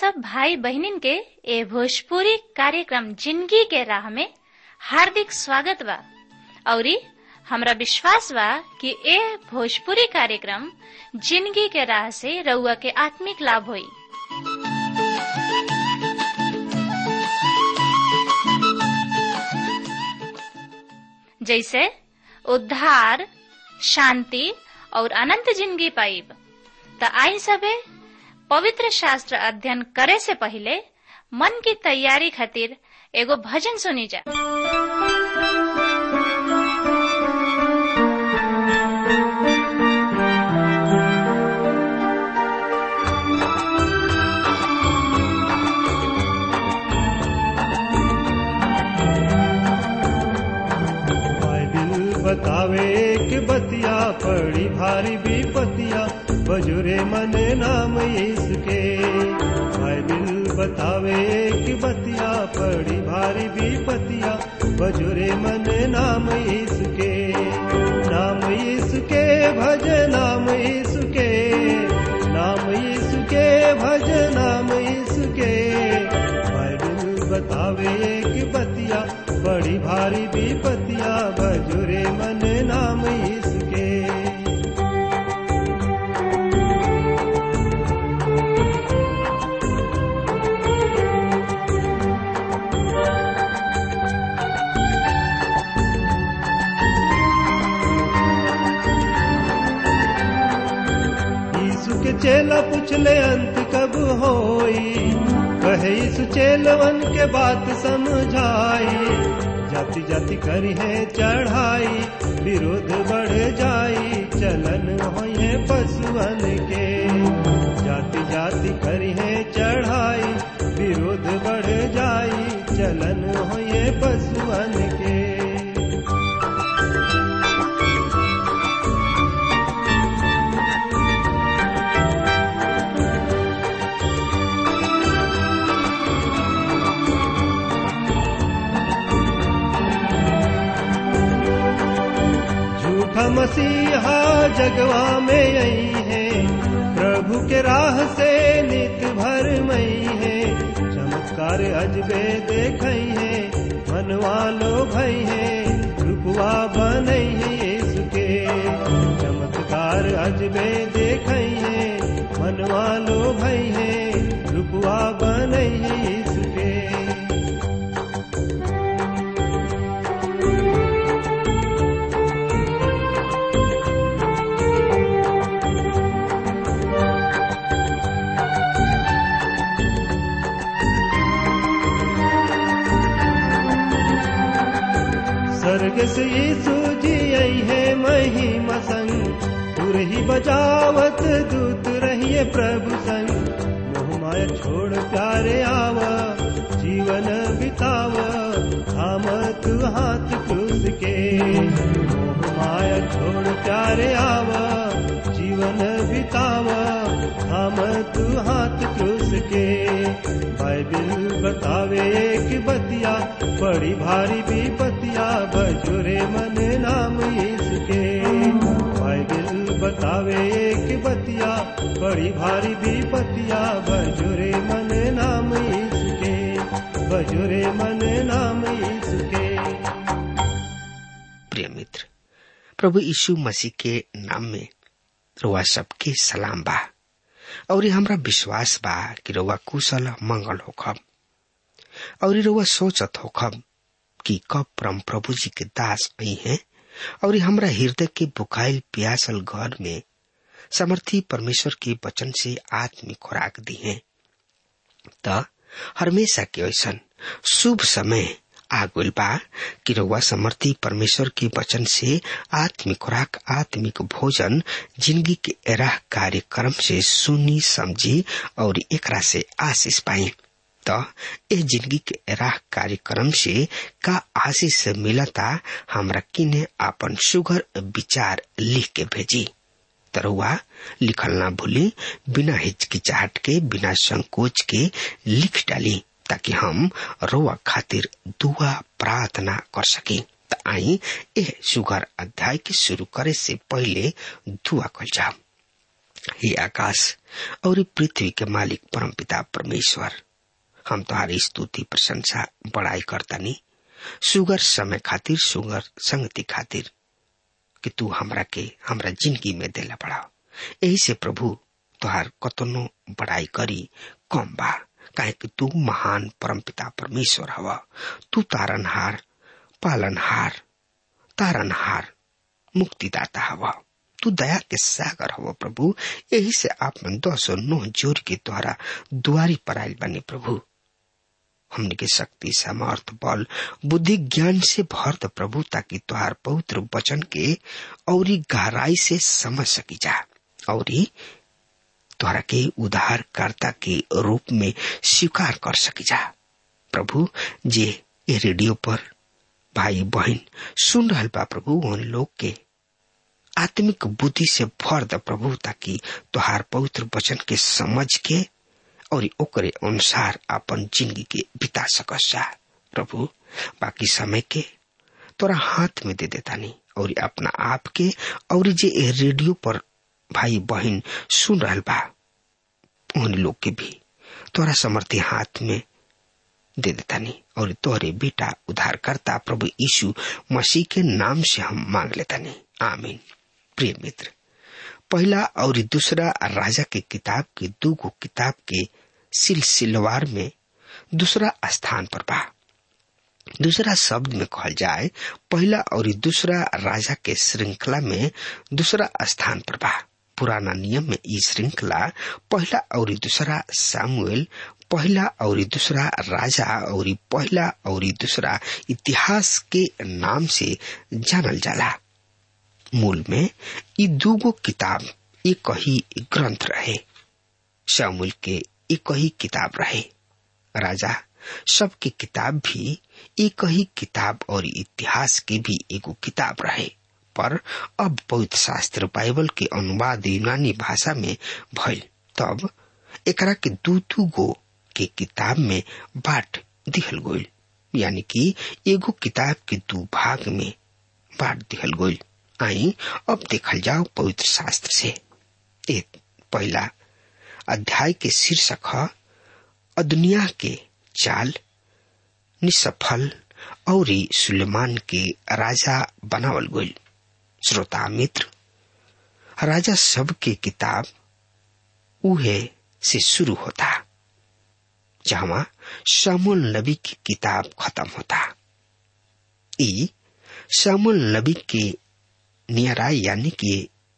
सब भाई बहनिन के ए भोजपुरी कार्यक्रम जिंदगी के राह में हार्दिक स्वागत बा औरी हमरा विश्वास बा कि ए भोजपुरी कार्यक्रम जिंदगी के राह से रउआ के आत्मिक लाभ होई जैसे उद्धार शांति और अनंत जिंदगी पाइब त आई सबे पवित्र शास्त्र अध्ययन करे से पहले मन की तैयारी खातिर एगो भजन सुनी जा बाइबिल बतावे कि बतिया पड़ी भारी विपतिया बजुरे मन नाम इसके बाइबिल बतावे कि बतिया पड़ी भारी विपतिया बजुरे मन नाम इसके नाम इसके भज नाम इसके नाम इसके भज नाम इसके बाइबिल बतावे कि बतिया बड़ी भारी विपतिया बजुरे मन नाम इसके यीशु के चेला पूछले अंत कब होई कहे यीशु चेलवन के बात समझाई जाति जाति करी है चढ़ाई विरोध बढ़ जाई चलन होए पशुअन के जाति जाति करी है चढ़ाई विरोध बढ़ जाई चलन होए पशुअन के झूठा मसीहा जगवा में आई है प्रभु के राह से नित भर मई है चमत्कार अजबे देखई है मनवा लो भई है रुपवा बनई है यीशु के चमत्कार अजबे देखई है मनवा लो भई है रुपवा बनई है यीशु के स्वर्ग से यीशु जी आई है महिमा संग तुर ही बजावत दूत रहिए प्रभु संग मोह माया छोड़ प्यारे आवा जीवन बिताव थाम तू हाथ क्रूस के मोह माया छोड़ प्यारे आवा जीवन बिताव थाम तू हाथ क्रूस के बाइबिल बतावे कि बतिया बड़ी भारी विपतिया बजुरे मन नाम इसके बाइबिल बतावे कि बतिया बड़ी भारी विपतिया बजुरे मन नाम इसके बजुरे मन नाम इसके प्रिय मित्र प्रभु यीशु मसीह के नाम में रुआ सबके सलाम बा और ये हमरा विश्वास बा कि रुआ कुशल मंगल होखब और ये रुआ सोचत होखब कि कब परम प्रभु जी के दास आई हैं और ये हमरा हृदय के बुखाइल प्यासल घर में समर्थी परमेश्वर के वचन से आत्मिक खुराक दी है त हमेशा के ऐसन शुभ समय आगुल बा कि रउआ समर्थी परमेश्वर के वचन से आत्मिक खुराक आत्मिक भोजन जिंदगी के राह कार्यक्रम से सुनी समझी और एकरा से आशीष पाई त ए जिंदगी के राह कार्यक्रम से का आशीष मिलता हमरा किने आपन सुगर विचार लिख के भेजी तरुआ लिखल ना भूली बिना हिचकिचाहट के बिना संकोच के लिख डाली ताकि हम रोआ खातिर दुआ प्रार्थना कर सके त आई ए सुगर अध्याय के शुरू करे से पहले दुआ कल जाओ हे आकाश और पृथ्वी के मालिक परम पिता परमेश्वर हम तुम्हारी स्तुति प्रशंसा बड़ाई करतानी सुगर समय खातिर सुगर संगति खातिर कि तू हमरा के हमरा जिंदगी में देला बड़ा यही से प्रभु तुहार कतनो बड़ाई करी कम बा काहे कि तू महान परम पिता परमेश्वर हवा तू तारनहार पालनहार तारनहार मुक्तिदाता हवा तू दया के सागर हवा प्रभु यही से आप में दस और नौ जोर के द्वारा दुआरी पर आयल बने प्रभु हमने के शक्ति सामर्थ बल बुद्धि ज्ञान से भर द प्रभु ताकि तुहार पवित्र वचन के औरी गहराई से समझ सकी जा औरी तुहरा के उद्धारकर्ता के रूप में स्वीकार कर सकी जा प्रभु जे ये रेडियो पर भाई बहन सुन रहा बा प्रभु उन लोग के आत्मिक बुद्धि से भर द प्रभु ताकि तुहार पवित्र वचन के समझ के और ओकरे अनुसार अपन जिंदगी के बिता सकस जा प्रभु बाकी समय के तोरा हाथ में दे देता नहीं और अपना आप के और जे रेडियो पर भाई बहन सुन रहा बा उन लोग के भी तोरा समर्थी हाथ में दे देता नहीं और तोरे बेटा उद्धार करता प्रभु यीशु मसीह के नाम से हम मांग लेता नहीं आमीन प्रिय मित्र पहला और दूसरा राजा के किताब के दूगो किताब के सिलसिलवार में दूसरा स्थान पर बा दूसरा शब्द में कहल जाए पहला और दूसरा राजा के श्रृंखला में दूसरा स्थान पर बा पुराना नियम में ई श्रृंखला पहला और दूसरा सामुएल पहला और दूसरा राजा और पहला और दूसरा इतिहास के नाम से जानल जाला मूल में ई दूगो किताब एक ही ग्रंथ रहे शामुल के एक ही किताब रहे राजा सबके किताब भी एक ही किताब और इतिहास के भी एगो किताब रहे पर अब पवित्र शास्त्र बाइबल के अनुवाद यूनानी भाषा में भइल तब एकरा के दू दू गो के किताब में बांट दिहल गइल यानी कि एगो किताब के दू भाग में बांट दिहल गइल आई अब देखल जाओ पवित्र शास्त्र से एक पहला अध्याय के शीर्षक है अदुनिया के चाल निसफल और सुलेमान के राजा बनावल गइल श्रोता मित्र राजा सब के किताब उहे से शुरू होता जहां शामुल नबी की किताब खत्म होता ई शामुल नबी के नियरा यानी कि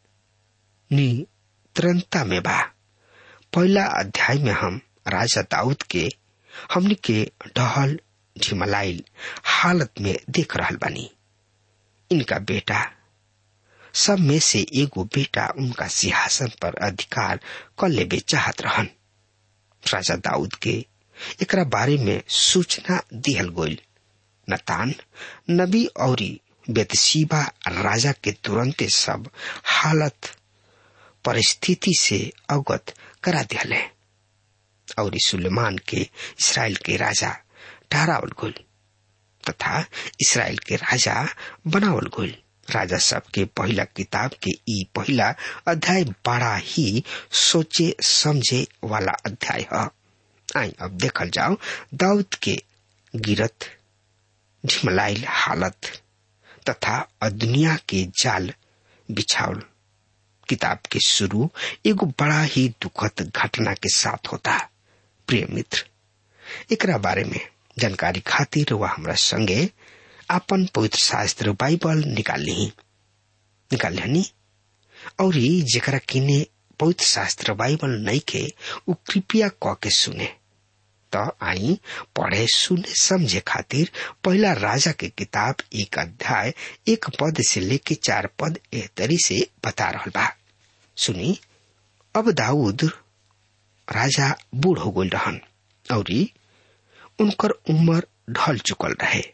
नित्रंता में बा पहला अध्याय में हम राजा दाऊद के हमने के ढहल झिमलाइल हालत में देख रहा बानी इनका बेटा सब में से एगो बेटा उनका सिंहासन पर अधिकार कर लेबे चाहत रहन राजा दाऊद के एकरा बारे में सूचना दिहल गोल नतान नबी और बेतसीबा राजा के तुरंते सब हालत परिस्थिति से अवगत करा दिहले और सुलेमान के इसराइल के राजा ठहरावल गोल तथा इसराइल के राजा बनावल गोल राजा सब के पहला किताब के ई पहला अध्याय बड़ा ही सोचे समझे वाला अध्याय है आई अब देखल जाओ दाऊद के गिरत झिमलाइल हालत तथा दुनिया के जाल बिछावल किताब के शुरू एगो बड़ा ही दुखद घटना के साथ होता प्रिय मित्र एकरा बारे में जानकारी खातिर वह हमरा संगे अपन पवित्र शास्त्र बाइबल निकाल ली निकाल ली और जेकरा किने पवित्र शास्त्र बाइबल नहीं के उ कृपया क के सुने तो आई पढ़े सुने समझे खातिर पहला राजा के किताब एक अध्याय एक पद से लेके चार पद एह तरी से बता रहा बा सुनी अब दाऊद राजा बूढ़ हो गल रहन और उनकर उम्र ढल चुकल रहे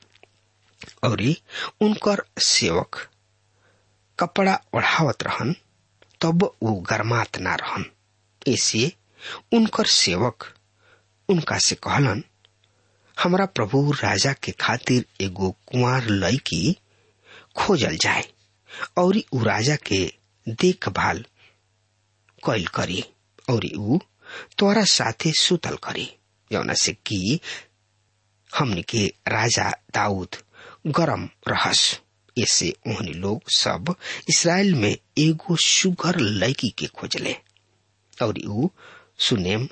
और उनकर सेवक कपड़ा ओढ़ावत रहन तब वो गरमात ना रहन ऐसे उनकर सेवक उनका से कहलन हमरा प्रभु राजा के खातिर एगो कुंवर लड़की खोजल जाए और उ राजा के देखभाल कैल करी और ऊ तोरा साथे सुतल करी जौना से कि हमने के राजा दाऊद गरम रहस ऐसे ओहनी लोग सब इसराइल में एगो सुगर लड़की के खोजले और ऊ सुनेम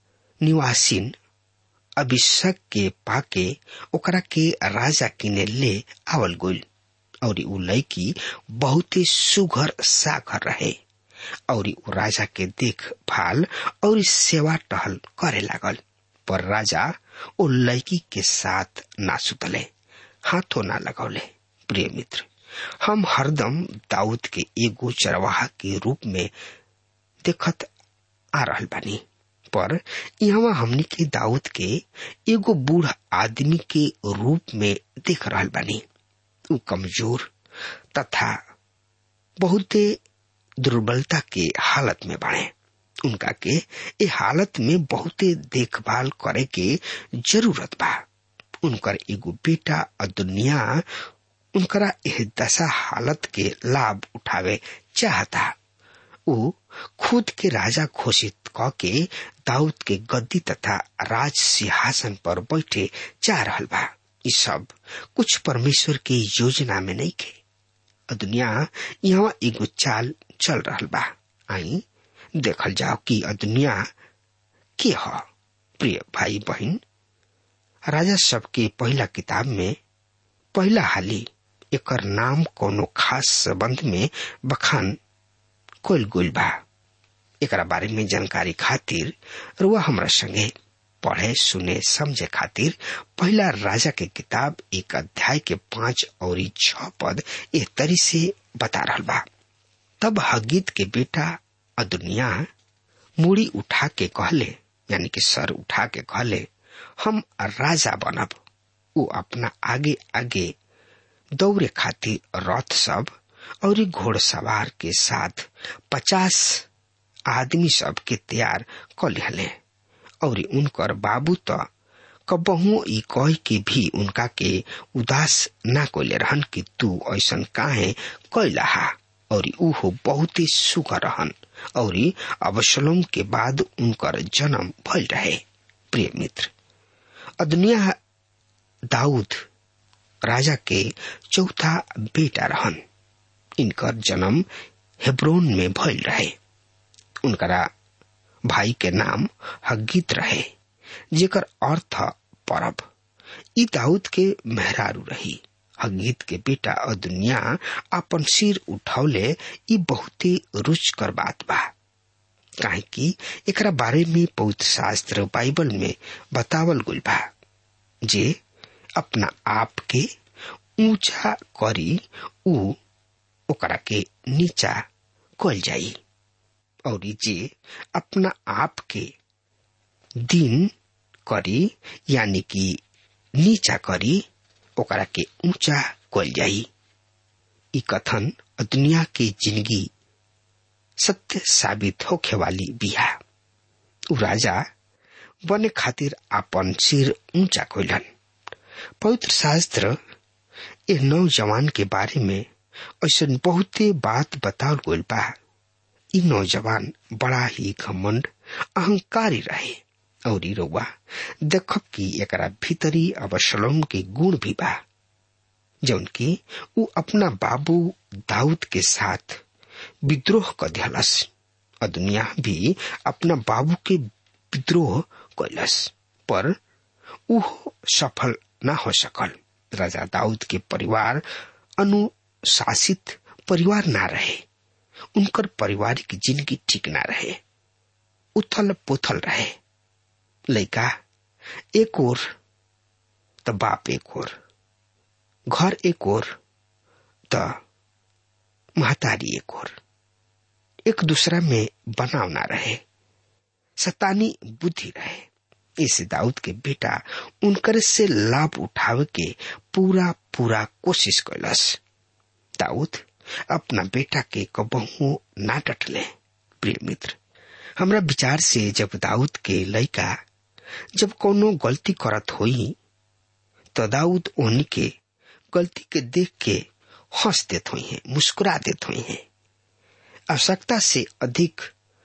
निवासीन अभिषेक के पाके ओकरा के राजा किने ले आवल गोल और ऊ लड़की बहुते सुघर सागर रहे और ऊ राजा के देखभाल और सेवा टहल करे लागल पर राजा ओ लड़की के साथ ना सुतले हाथों ना लगौले प्रिय मित्र हम हरदम दाऊद के एगो चरवाहा के रूप में देखत आ रहल बानी पर यहाँ हमनी के दाऊद के एगो बूढ़ आदमी के रूप में देख रहल बानी उ कमजोर तथा बहुते दुर्बलता के हालत में बाड़े उनका के ए हालत में बहुते देखभाल करे के जरूरत बा उनकर एगो बेटा दुनिया उनकरा एह दशा हालत के लाभ उठावे चाहता उ खुद के राजा घोषित क के दाऊद के गद्दी तथा राज सिंहासन पर बैठे जा रहल बा ई सब कुछ परमेश्वर के योजना में नहीं खे दुनिया यहाँ एगो चाल चल रहल बा आई देखल जाओ कि दुनिया के ह प्रिय भाई बहन राजा सबके पहला किताब में पहला हाली एकर नाम कोनो खास संबंध में बखान कोल गोल बा एकरा बारे में जानकारी खातिर रुआ हमरा संगे पढ़े सुने समझे खातिर पहला राजा के किताब एक अध्याय के पांच और छ पद ए तरी से बता रहा बा तब हगीत के बेटा अदुनिया मुड़ी उठा के कहले यानी कि सर उठा के कहले हम राजा बनब वो अपना आगे आगे दौड़े खातिर रथ सब और घोड़सवार के साथ पचास आदमी सब के तैयार कर लिहले और उनकर बाबू तो कबहू ई कह के भी उनका के उदास ना कोले रहन कि तू ऐसन काहे कैला और उहो बहुत ही सुख रहन और अवसलोम के बाद उनकर जन्म भल रहे प्रिय मित्र अदनिया दाऊद राजा के चौथा बेटा रहन इनकर जन्म हेब्रोन में भइल रहे उनकरा भाई के नाम हगीत रहे जेकर अर्थ परब ई दाऊद के मेहरारू रही हगीत के बेटा अदुनिया अपन सिर उठौले ई बहुते रुचकर बात बा काहे कि एकरा बारे में पवित्र शास्त्र बाइबल में बतावल गइल बा जे अपना आप के ऊंचा करी ऊ ओकरा के नीचा कल जाई और जे अपना आप के दिन करी यानी कि नीचा करी ओकरा के ऊंचा कल जाई ई कथन दुनिया के जिंदगी सत्य साबित होखे वाली बिहा उ राजा बने खातिर अपन सिर ऊंचा कोइलन पवित्र शास्त्र ए नौजवान के बारे में ऐसा बहुते बात बताल गइल बा ई नौजवान बड़ा ही घमंड अहंकारी रहे और ई रउआ देखब कि एकरा भीतरी अवसलम के गुण भी बा जौन की उ अपना बाबू दाऊद के साथ विद्रोह कर दिहलस और दुनिया भी अपना बाबू के विद्रोह कैलस पर उ सफल न हो सकल राजा दाऊद के परिवार अनुशासित परिवार ना रहे उनकर पारिवारिक जिंदगी ठीक ना रहे उथल पुथल रहे लड़का एक और त बाप एक और घर एक और त महतारी एक और एक दूसरा में बनाव ना रहे सतानी बुद्धि रहे इस दाऊद के बेटा उनकर से लाभ उठावे के पूरा पूरा कोशिश कैलस दाऊद अपना बेटा के कबहू ना डटले प्रिय मित्र हमरा विचार से जब दाऊद के लड़का जब कोनो गलती करत होई तो दाऊद ओहनी के गलती के देख के हंस देत हुई है मुस्कुरा देत हुई है आवश्यकता से अधिक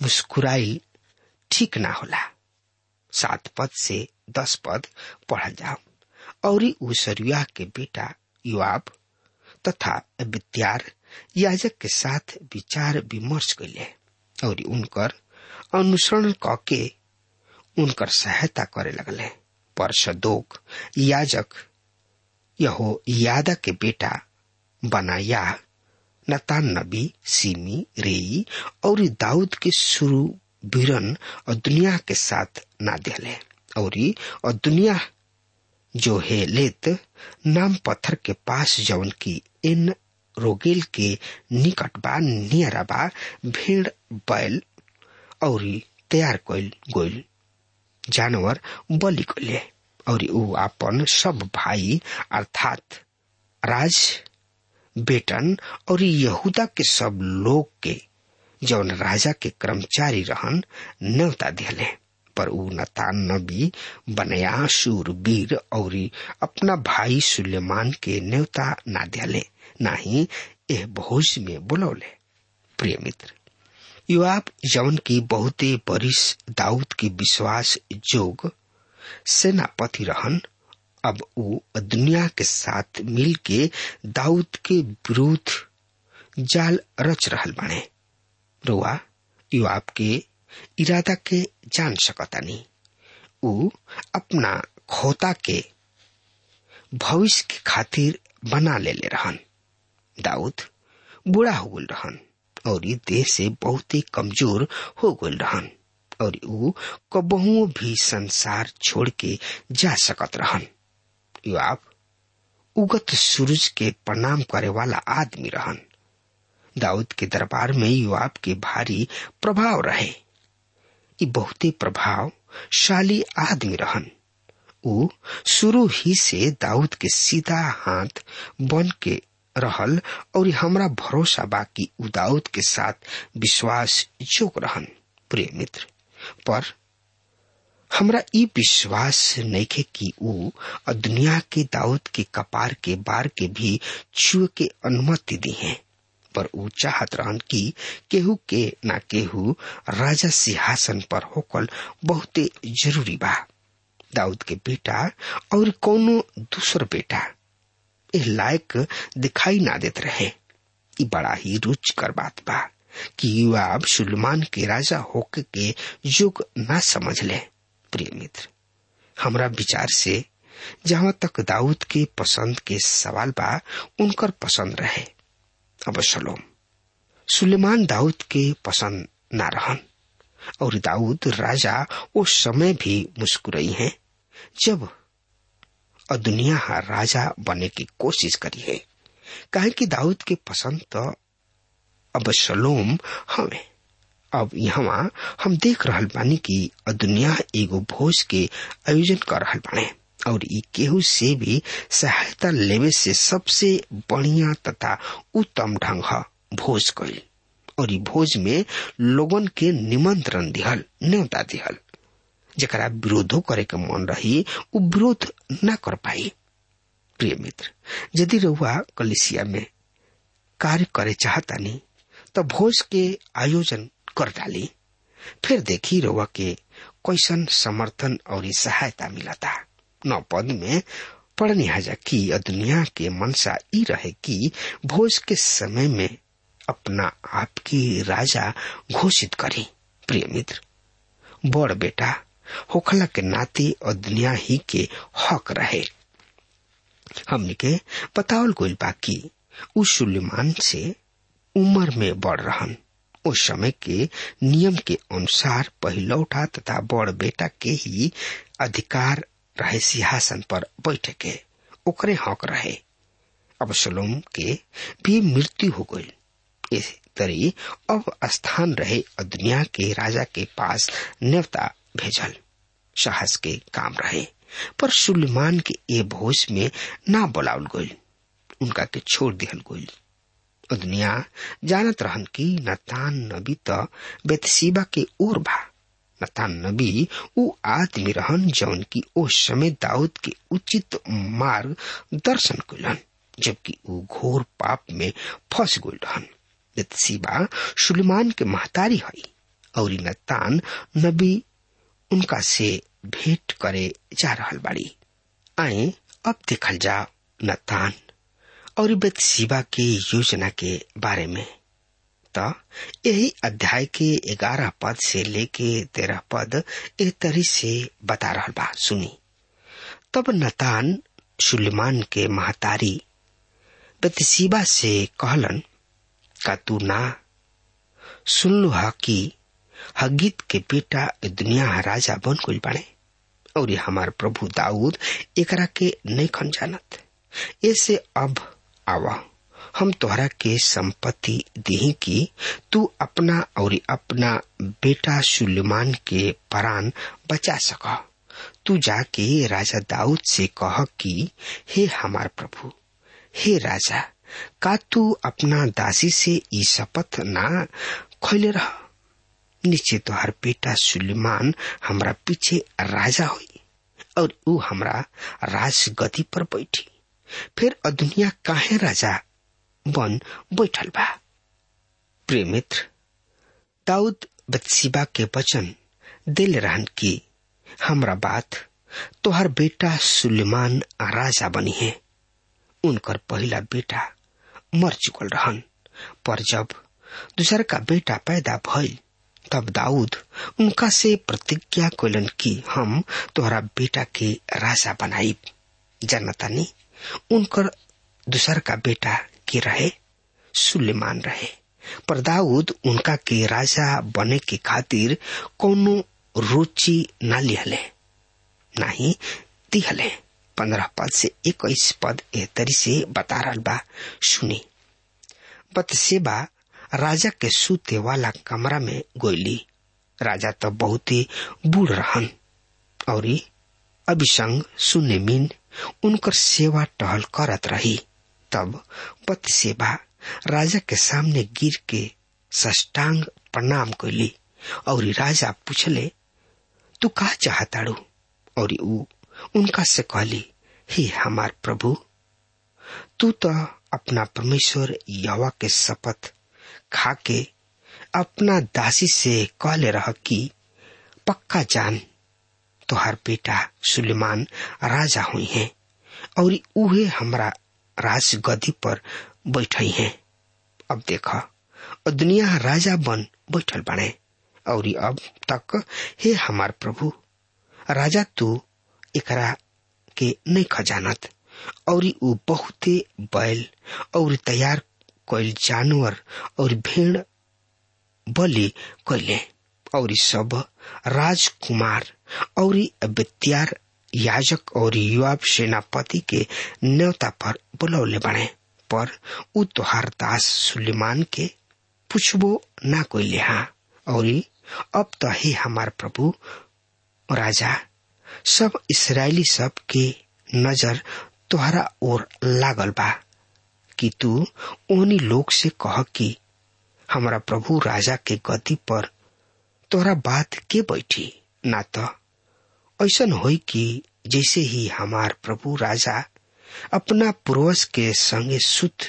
मुस्कुराइल ठीक ना होला सात पद से दस पद पढ़ल जाओ और उ सरुआ के बेटा युवाब तथा विद्यार याजक के साथ विचार विमर्श कैले और उनकर अनुसरण कके उनकर सहायता करे लगले पर सदोक याजक यहो यादा के बेटा बनाया नतान नबी सीमी रेई और दाऊद के शुरू बीरन और दुनिया के साथ ना दिले और और दुनिया जो है लेत नाम पत्थर के पास जवन की इन रोगेल के निकट बा नियरा बा भेड़ बैल और तैयार कैल गोल जानवर बलि कैले और ऊ अपन सब भाई अर्थात राज बेटन और यहूदा के सब लोग के जौन राजा के कर्मचारी रहन न्योता दिले पर ऊ नतान नबी बनया शूरवीर और अपना भाई सुलेमान के न्योता ना दिले ना ही एह भोज में बुलौले प्रिय मित्र युवाब जौन की बहुते बरिस दाऊद के विश्वास जोग सेनापति रहन अब ऊ दुनिया के साथ मिल के दाऊद के विरुद्ध जाल रच रहल बने रुआ युवाब के इरादा के जान सकतानी ऊ अपना खोता के भविष्य के खातिर बना ले ले रहन दाऊद बूढ़ा हो गल रहन और ये देह से बहुत ही कमजोर हो गल रहन और ऊ कबहू भी संसार छोड़ के जा सकत रहन युवाब उगत सूरज के प्रणाम करे वाला आदमी रहन दाऊद के दरबार में युवाब के भारी प्रभाव रहे ये बहुते प्रभावशाली आदमी रहन ऊ शुरू ही से दाऊद के सीधा हाथ बन के रहल और हमरा भरोसा बा कि ऊ दाऊद के साथ विश्वास जोग रहन प्रिय मित्र पर हमरा ई विश्वास नइखे कि ऊ दुनिया के दाऊद के कपार के बार के भी छुए के अनुमति दी है पर ऊ चाहत रहन कि केहू के ना केहू राजा सिंहासन पर होकल बहुते जरूरी बा दाऊद के बेटा और कोनो दूसर बेटा एह लायक दिखाई ना देत रहे ई बड़ा ही रुचकर बात बा कि युवाब सुलेमान के राजा होके के युग ना समझ ले प्रिय मित्र हमरा विचार से जहां तक दाऊद के पसंद के सवाल बा उनकर पसंद रहे अब सलोम सुलेमान दाऊद के पसंद ना रहन और दाऊद राजा उस समय भी मुस्कुराई है जब दुनिया राजा बने की कोशिश करी है कहे कि दाऊद के पसंद तो अब सलोम हमें अब यहाँ हम देख रहल बानी कि दुनिया एगो भोज के आयोजन कर रहल बाने और ई केहू से भी सहायता लेवे से सबसे बढ़िया तथा उत्तम ढंग भोज कइल और ई भोज में लोगन के निमंत्रण दिहल न्योता दिहल जरा विरोधो करे के मन रही उ विरोध न कर पाई प्रिय मित्र यदि रहुआ कलिसिया में कार्य करे चाहतानी तो भोज के आयोजन कर डाली फिर देखी रहुआ के कैसन समर्थन और सहायता मिलता नौ पद में पढ़नी हजा की दुनिया के मनसा ई रहे कि भोज के समय में अपना आप की राजा घोषित करी प्रिय मित्र बड़ बेटा होखला के नाते और दुनिया ही के हक रहे हमने के बतावल गोल बाकी उस सुलेमान से उम्र में बढ़ रहन उस समय के नियम के अनुसार पहिलौठा तथा बड़ बेटा के ही अधिकार रहे सिंहासन पर बैठे के ओकरे हक रहे अब सलोम के भी मृत्यु हो गई इस तरी अब स्थान रहे दुनिया के राजा के पास न्यवता भेजल साहस के काम रहे पर सुलेमान के ए भोज में ना बोलावल गईल उनका के छोड़ दिहल गईल दुनिया जानत रहन कि नतान नबी त बेतसीबा के ओर भा नतान नबी उ आदमी रहन जौन की ओ समय दाऊद के उचित मार्ग दर्शन कलन जबकि उ घोर पाप में फंस गई रहन बेतसीबा सुलेमान के महतारी हई और नतान नबी उनका से भेंट करे जा रहल बाड़ी आए अब देखल जाओ नतान और बेतसीबा के योजना के बारे में तो यही अध्याय के ग्यारह पद से लेके तेरह पद एक तरी से बता रहा बा सुनी तब नतान सुलेमान के महतारी बेतसीबा से कहलन का तू ना सुन हा कि हगीत के बेटा दुनिया राजा बन गई बने और ये हमार प्रभु दाऊद एकरा के नहीं खन जानत ऐसे अब आवा हम तोहरा के संपत्ति दी कि तू अपना और अपना बेटा सुलेमान के प्राण बचा सक तू जाके राजा दाऊद से कह कि हे हमार प्रभु हे राजा का तू अपना दासी से ई शपथ ना खोले रह नीचे तोहर बेटा सुलेमान हमरा पीछे राजा हुई और ऊ हमरा राज गति पर बैठी फिर दुनिया काहे राजा बन बैठल बा प्रिय मित्र दाऊद बदसीबा के वचन दिल रहन की हमरा बात तोहर बेटा सुलेमान राजा बनी है उनकर पहला बेटा मर चुकल रहन पर जब दूसर का बेटा पैदा भइल तब दाऊद उनका से प्रतिज्ञा कैलन कि हम तोहरा बेटा के राजा बनाई जनतानी उनकर दूसर का बेटा के रहे सुलेमान रहे पर दाऊद उनका के राजा बने के खातिर कोनो रुचि न लिहले नहीं दिहले पंद्रह पद से इक्कीस पद ए तरी से बता रहा बा सुनी बतसेबा राजा के सूते वाला कमरा में गोली राजा तो बहुत ही बूढ़ रहन और अभिसंग सुने मीन उनकर सेवा टहल करत रही तब बतसेबा राजा के सामने गिर के सष्टांग प्रणाम कैली और राजा पूछले तू का चाहताड़ू और ऊ उनका से कहली हे हमार प्रभु तू तो अपना परमेश्वर यवा के शपथ खा के अपना दासी से कहले रह कि पक्का जान तोहार बेटा सुलेमान राजा हुई है और उहे हमरा राज गदी पर बैठई है अब देखा दुनिया राजा बन बैठल बने और अब तक हे हमार प्रभु राजा तू एकरा के नहीं खजानत और ऊ बहुते बैल और तैयार कैल जानवर और भेड़ बलि कैले और सब राजकुमार और विद्यार याजक और युवा सेनापति के न्योता पर बुलौले बने पर ऊ तोहार दास सुलेमान के पूछबो ना कोई लिहा और अब तो हे हमार प्रभु राजा सब इसराइली सब के नजर तोहरा ओर लागल बा कि तू ओनी लोग से कह कि हमारा प्रभु राजा के गति पर तोहरा बात के बैठी ना तो ऐसा होई कि जैसे ही हमार प्रभु राजा अपना पूर्वज के संगे सुत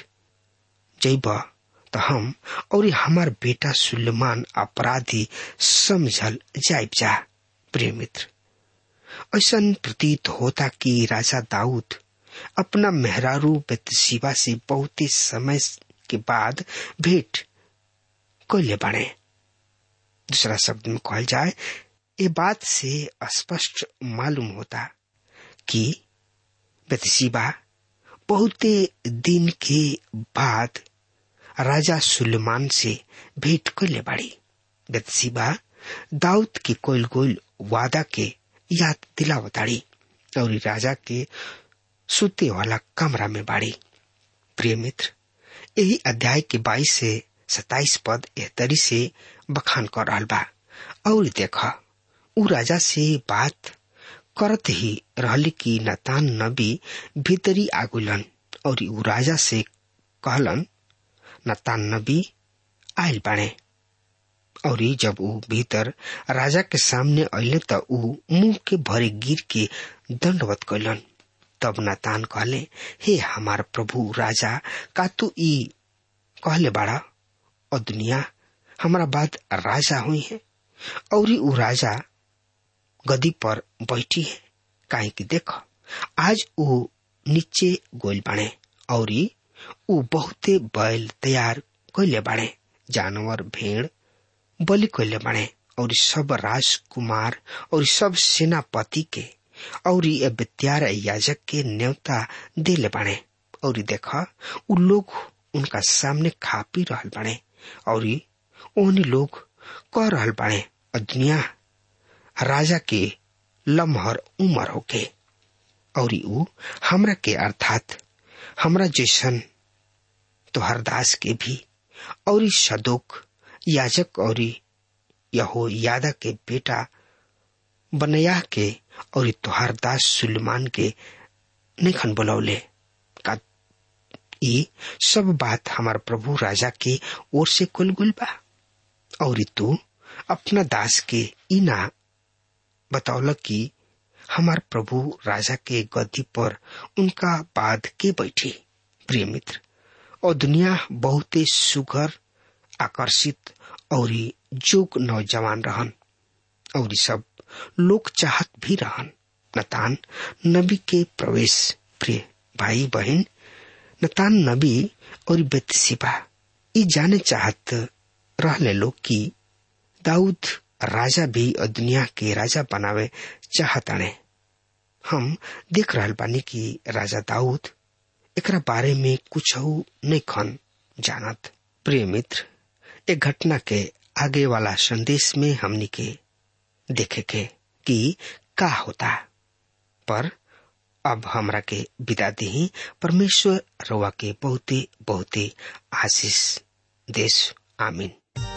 जैब तो हम और हमार बेटा सुलेमान अपराधी समझल जाइब जा प्रिय मित्र ऐसा प्रतीत होता कि राजा दाऊद अपना मेहरारू बेतसीबा से बहुत ही समय के बाद भेंट कैले बने दूसरा शब्द में कहल जाए ये बात से स्पष्ट मालूम होता कि बेतसीबा बहुत दिन के बाद राजा सुलेमान से भेंट कैले बाड़ी बेतसीबा दाऊद के कोयल कोयल वादा के याद दिलावताड़ी और राजा के सुते वाला कमरा में बाड़ी प्रिय मित्र यही अध्याय के बाईस से सताइस पद एहतरी से बखान कर रहा बा और देखा उ राजा से बात करत ही रहली कि नतान नबी भीतरी आगुलन और उ राजा से कहलन नतान नबी आयल बाणे और जब ऊ भीतर राजा के सामने अले त ऊ मुंह के भरे गिर के दंडवत कैलन तब नतान कहले हे हमार प्रभु राजा का तू ई कहले बाड़ा और दुनिया हमारा बात राजा हुई है और ऊ राजा गदी पर बैठी है काहे कि देख आज ऊ नीचे गोल बाणे और ऊ बहुते बैल तैयार कैले बाणे जानवर भेड़ बलि कैले बाणे और सब राजकुमार और सब सेनापति के और बेत्यार याजक के न्योता देले बाणे और देख उ लोग उनका सामने खा पी रहल बाणे और ओहनी लोग कह रहल बाणे और दुनिया राजा के लम्हर उमर होके और ऊ हमरा के अर्थात हमरा जैसन तोहर दास के भी और सदोक याजक और यहो यादा के बेटा बनया के और तोहार दास सुलेमान के निखन बुलौले का ई सब बात हमार प्रभु राजा के ओर से कुल गुल बा और तू अपना दास के ई ना बतौल कि हमार प्रभु राजा के गद्दी पर उनका बाद के बैठी प्रिय मित्र और दुनिया बहुते सुगर आकर्षित और जोग नौजवान रहन और सब लोग चाहत भी रहन नतान नबी के प्रवेश प्रिय भाई बहन नतान नबी और बेतसिबा ई जाने चाहत रहले लोग कि दाऊद राजा भी और दुनिया के राजा बनावे चाहताने हम देख रहल बानी कि राजा दाऊद एकरा बारे में कुछ नहीं खन जानत प्रिय मित्र एक घटना के आगे वाला संदेश में हमनी के देखे के कि का होता पर अब हमरा के विदा दी परमेश्वर रवा के बहुते बहुते आशीष देश आमीन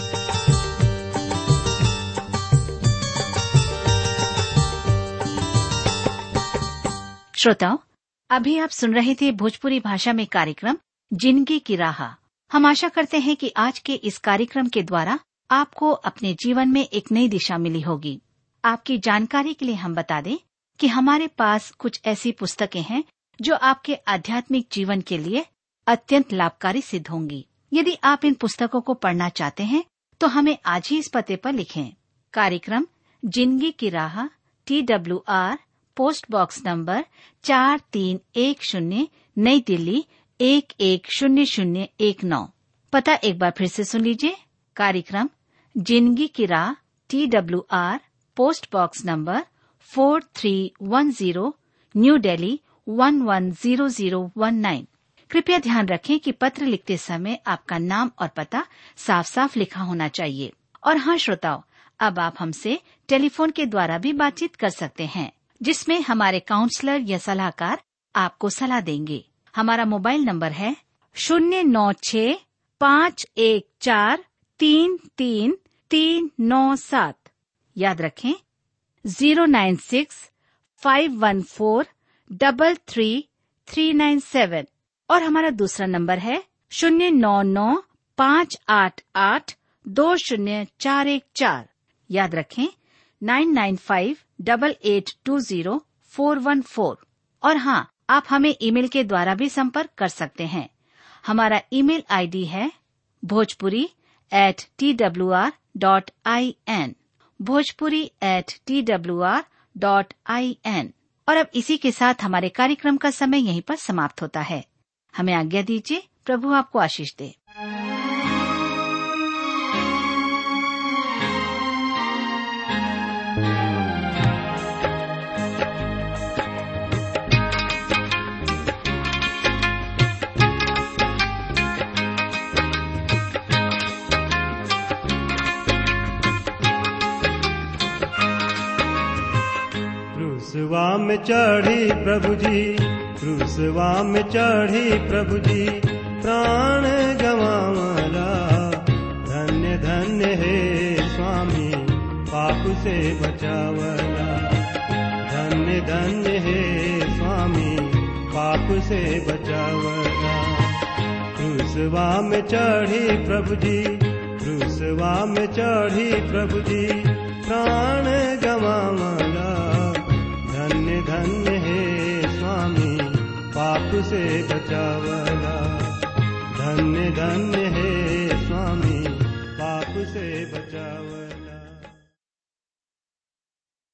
श्रोताओं अभी आप सुन रहे थे भोजपुरी भाषा में कार्यक्रम जिंदगी की राह हम आशा करते हैं कि आज के इस कार्यक्रम के द्वारा आपको अपने जीवन में एक नई दिशा मिली होगी आपकी जानकारी के लिए हम बता दें कि हमारे पास कुछ ऐसी पुस्तकें हैं जो आपके आध्यात्मिक जीवन के लिए अत्यंत लाभकारी सिद्ध होंगी यदि आप इन पुस्तकों को पढ़ना चाहते हैं तो हमें आज ही इस पते पर लिखें कार्यक्रम जिंदगी की राह T W R post box number चार तीन एक शून्य नई दिल्ली एक एक शून्य शून्य एक नौ पता एक बार फिर से सुन लीजिए कार्यक्रम जिंदगी की राह T W R post box number four three one zero new Delhi one one zero zero one nine कृपया ध्यान रखें कि पत्र लिखते समय आपका नाम और पता साफ साफ लिखा होना चाहिए और हाँ श्रोताओं अब आप हमसे टेलीफोन के द्वारा भी बातचीत कर सकते हैं जिसमें हमारे काउंसलर या सलाहकार आपको सलाह देंगे हमारा मोबाइल नंबर है शून्य नौ छ पाँच एक चार तीन तीन तीन नौ सात याद रखें zero nine six five one four double three three nine seven और हमारा दूसरा नंबर है शून्य नौ नौ पाँच आठ आठ दो शून्य चार एक चार याद रखें nine nine five double eight two zero four one four और हाँ आप हमें ईमेल के द्वारा भी संपर्क कर सकते हैं हमारा ईमेल आईडी है Bhojpuri at T W R dot I N Bhojpuri at T W R dot I N और अब इसी के साथ हमारे कार्यक्रम का समय यहीं पर समाप्त होता है हमें आज्ञा दीजिए प्रभु आपको आशीष दे क्रूसवा में चढ़ी प्रभु जी क्रूसवा में चढ़ी प्रभु जी प्राण गवावला धन्य धन्य हे स्वामी पाप से बचावला धन्य धन्य हे स्वामी पाप से बचावला क्रूसवा में चढ़ी प्रभु जी क्रूसवा में चढ़ी प्रभु जी प्राण गवावला धन्य धन्य हे स्वामी पाप से बचावला धन्य धन्य हे स्वामी पाप से बचावला